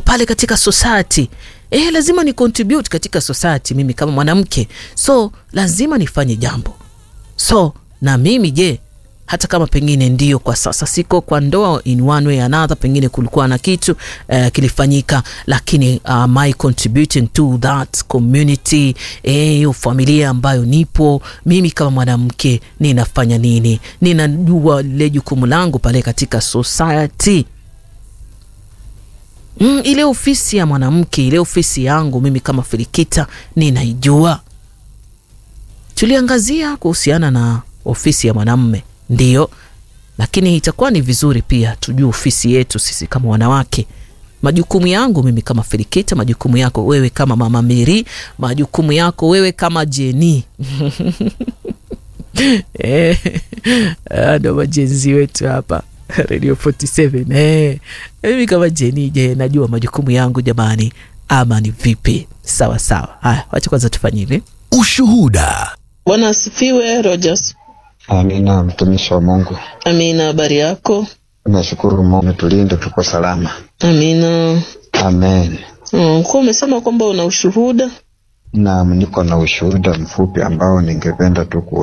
pale katika society eh, lazima ni contribute katika society mimi kama mwanamke, so lazima nifanye jambo. So na mimi je, hata kama pengine ndio kwa sasa siko kwa ndoa in one way another, pengine kulikuwa na kitu uh, kilifanyika, lakini uh, my contributing to that community hiyo eh, familia ambayo nipo mimi kama mwanamke ninafanya nini? Ninajua lile jukumu langu pale katika society. Mm, ile ofisi ya mwanamke, ile ofisi yangu mimi kama Filikita ninaijua. Tuliangazia kuhusiana na ofisi ya mwanamme Ndiyo, lakini itakuwa ni vizuri pia tujue ofisi yetu sisi kama wanawake, majukumu yangu mimi kama Filikita, majukumu yako wewe kama Mama Meri, majukumu yako wewe kama Jeni ndo majenzi wetu hapa Radio 47 eh, mimi kama Jeni, je, najua majukumu yangu jamani, ama ni vipi? Sawa sawa. Haya, wacha kwanza tufanye hivi. Ushuhuda. Bwana asifiwe. Rogers Amina, mtumishi wa Mungu. Amina, habari yako? Nashukuru Mungu tulinde, tuko salama. Amina. Amen. Mm, kwa umesema kwamba una ushuhuda. Naam, niko na ushuhuda mfupi ambao ningependa tu